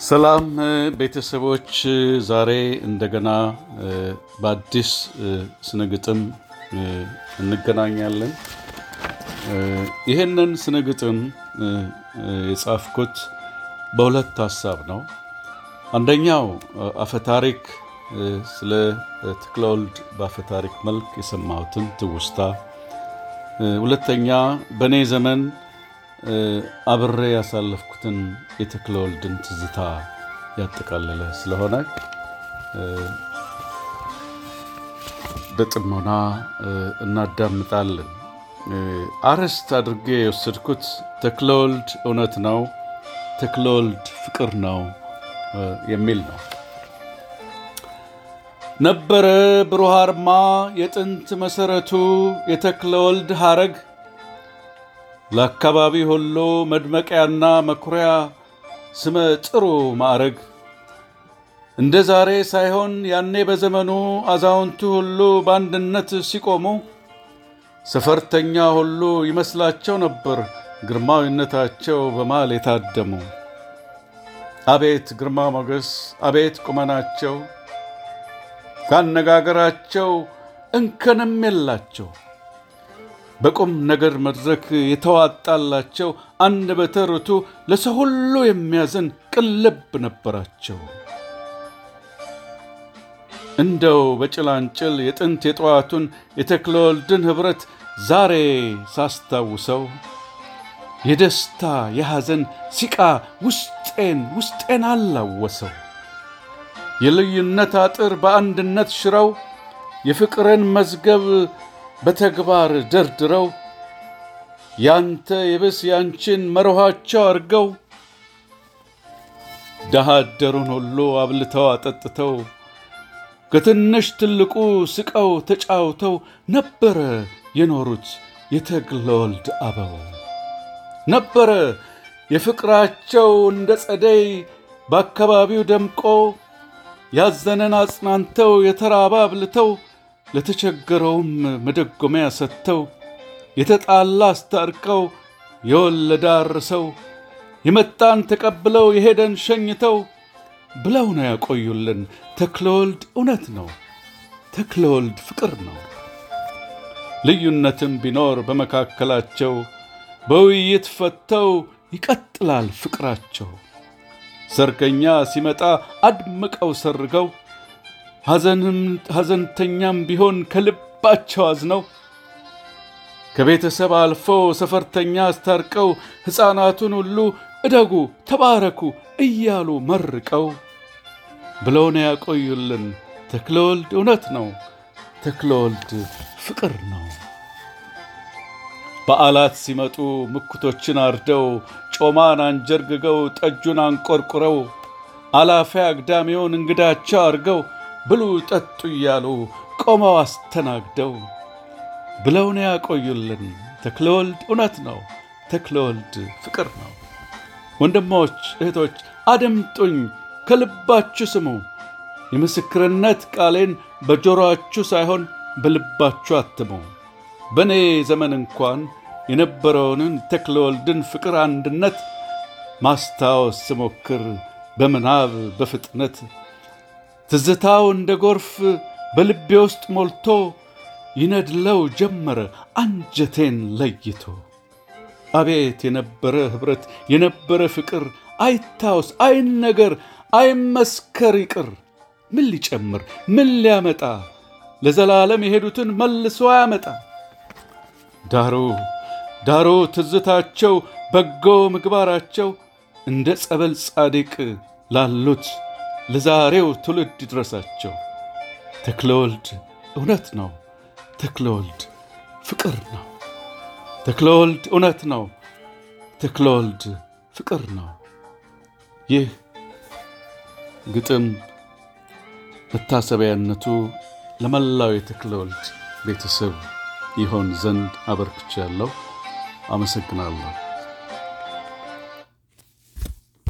ሰላም ቤተሰቦች፣ ዛሬ እንደገና በአዲስ ስነ ግጥም እንገናኛለን። ይህንን ስነ ግጥም የጻፍኩት በሁለት ሀሳብ ነው። አንደኛው አፈታሪክ ስለ ተክለወልድ በአፈታሪክ መልክ የሰማሁትን ትውስታ፣ ሁለተኛ በእኔ ዘመን አብሬ ያሳለፍኩትን የተክለወልድን ትዝታ ያጠቃለለ ስለሆነ በጥሞና እናዳምጣለን። አርዕስት አድርጌ የወሰድኩት ተክለወልድ እውነት ነው፣ ተክለወልድ ፍቅር ነው የሚል ነው። ነበረ ብሩህ አርማ የጥንት መሠረቱ የተክለወልድ ሐረግ ለአካባቢ ሁሉ መድመቂያና መኩሪያ ስመ ጥሩ ማዕረግ እንደ ዛሬ ሳይሆን ያኔ በዘመኑ አዛውንቱ ሁሉ በአንድነት ሲቆሙ ሰፈርተኛ ሁሉ ይመስላቸው ነበር ግርማዊነታቸው በማል የታደሙ። አቤት ግርማ ሞገስ፣ አቤት ቁመናቸው፣ ካነጋገራቸው እንከንም የላቸው በቁም ነገር መድረክ የተዋጣላቸው አንደበተ ርቱዕ ለሰው ሁሉ የሚያዝን ቅን ልብ ነበራቸው። እንደው በጭላንጭል የጥንት የጠዋቱን የተክለወልድን ኅብረት ዛሬ ሳስታውሰው የደስታ የሐዘን ሲቃ ውስጤን ውስጤን አላወሰው። የልዩነት አጥር በአንድነት ሽረው የፍቅርን መዝገብ በተግባር ደርድረው ያንተ የብስ ያንቺን መርኋቸው አድርገው ድሃ አደሩን ሁሉ አብልተው አጠጥተው ከትንሽ ትልቁ ስቀው ተጫውተው ነበረ የኖሩት የተክለወልድ አበው። ነበረ የፍቅራቸው እንደ ጸደይ በአካባቢው ደምቆ ያዘነን አጽናንተው የተራበ አብልተው ለተቸገረውም መደጎሚያ ሰጥተው የተጣላ አስታርቀው የወለደ አርሰው የመጣን ተቀብለው የሄደን ሸኝተው ብለው ነው ያቆዩልን። ተክለወልድ እውነት ነው፣ ተክለወልድ ፍቅር ነው። ልዩነትም ቢኖር በመካከላቸው በውይይት ፈተው ይቀጥላል ፍቅራቸው። ሰርገኛ ሲመጣ አድምቀው ሰርገው ሐዘንተኛም ቢሆን ከልባቸው አዝነው ከቤተሰብ አልፈው ሰፈርተኛ አስታርቀው ሕፃናቱን ሁሉ እደጉ ተባረኩ እያሉ መርቀው ብለው ነው ያቆዩልን። ተክለወልድ እውነት ነው፣ ተክለወልድ ፍቅር ነው። በዓላት ሲመጡ ምኩቶችን አርደው ጮማን አንጀርግገው ጠጁን አንቆርቁረው አላፊ አግዳሚውን እንግዳቸው አድርገው ብሉ ጠጡ እያሉ ቆመው አስተናግደው ብለው ነው ያቆዩልን። ተክለወልድ እውነት ነው፣ ተክለወልድ ፍቅር ነው። ወንድሞች እህቶች፣ አድምጡኝ፣ ከልባችሁ ስሙ። የምስክርነት ቃሌን በጆሮአችሁ ሳይሆን በልባችሁ አትሙ። በእኔ ዘመን እንኳን የነበረውንን ተክለወልድን ፍቅር አንድነት ማስታወስ ስሞክር በምናብ በፍጥነት ትዝታው እንደ ጎርፍ በልቤ ውስጥ ሞልቶ ይነድለው ጀመረ አንጀቴን ለይቶ። አቤት የነበረ ኅብረት የነበረ ፍቅር አይታወስ አይነገር አይመስከር ይቅር። ምን ሊጨምር ምን ሊያመጣ ለዘላለም የሄዱትን መልሶ አያመጣ። ዳሩ ዳሩ ትዝታቸው በጎ ምግባራቸው እንደ ጸበል ጻድቅ ላሉት ለዛሬው ትውልድ ይድረሳቸው። ተክለወልድ እውነት ነው፣ ተክለወልድ ፍቅር ነው። ተክለወልድ እውነት ነው፣ ተክለወልድ ፍቅር ነው። ይህ ግጥም መታሰቢያነቱ ለመላው የተክለወልድ ቤተሰብ ይሆን ዘንድ አበርክቻለሁ። አመሰግናለሁ።